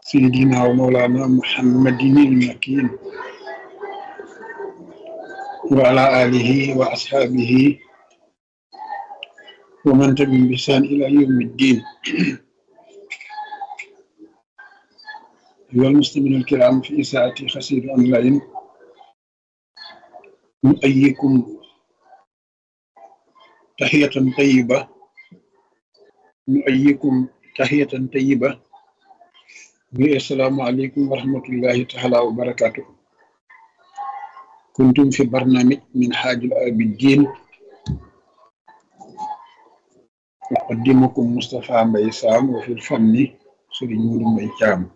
سيدنا ومولانا محمد المكين وعلى آله وأصحابه ومن تبعهم بإحسان إلى يوم الدين أيها المسلمين الكرام في إساءة خسير أونلاين نؤيكم تحية طيبة نؤيكم تحية طيبة السلام عليكم ورحمة الله تعالى وبركاته كنتم في برنامج من حاج الآبدين أقدمكم مصطفى مبي سام وفي الفن سيرين مودو مبي جام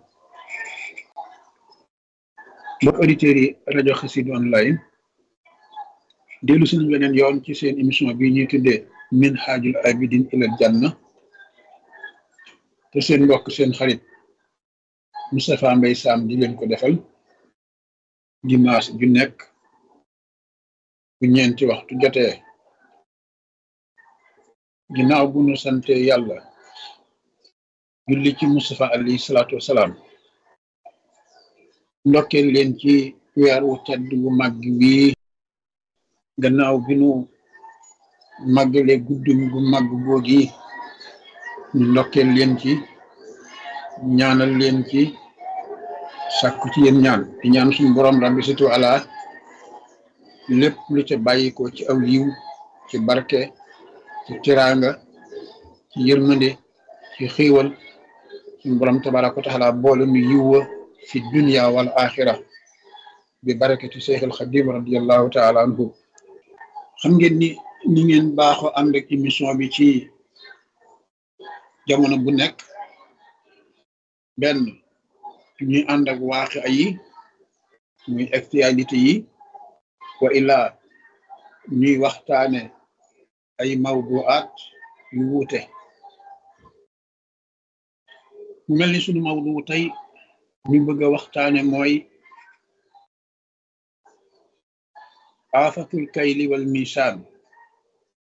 mbokk auditeurs yi rajo Xassida online dellu suñu beneen yoon ci seen émission bi ñuy tuddee min xaajul abidin ilal janna te seen mbokk seen xarit Moustapha Mbaye Sam di leen ko defal dimanche ju nekk bu ñeenti waxtu jotee ginnaaw bu nu sante yàlla julli ci Moustapha alayhi salaatu wasalaam ndokkeel leen ci weer wu tedd bu màgg bii gannaaw bi nu màggale guddum bu màgg boogi ñu ndokkeel leen ci ñaanal leen ci sàkku ci yéen ñaan di ñaan suñu borom rabbi situ ala lépp lu ca bàyyikoo ci aw yiw ci barke ci tiraanga ci yërmande ci xiiwal suñu borom tabaraka wa taala boole nu yiwwa fi dunya wal axira bi barakati Seex al Xadim radiallahu taala anhu xam ngeen ni ni ngeen baaxoo ànd ak émission bi ci jamono bu nekk benn ñuy ànd ak waaxi yi muy actualité yi wa illa ñuy waxtaane ay mawduaat yu wuute mu mel ni sunu mawdu tey ñu bëgg a waxtaane mooy aafatul kayli wal misaan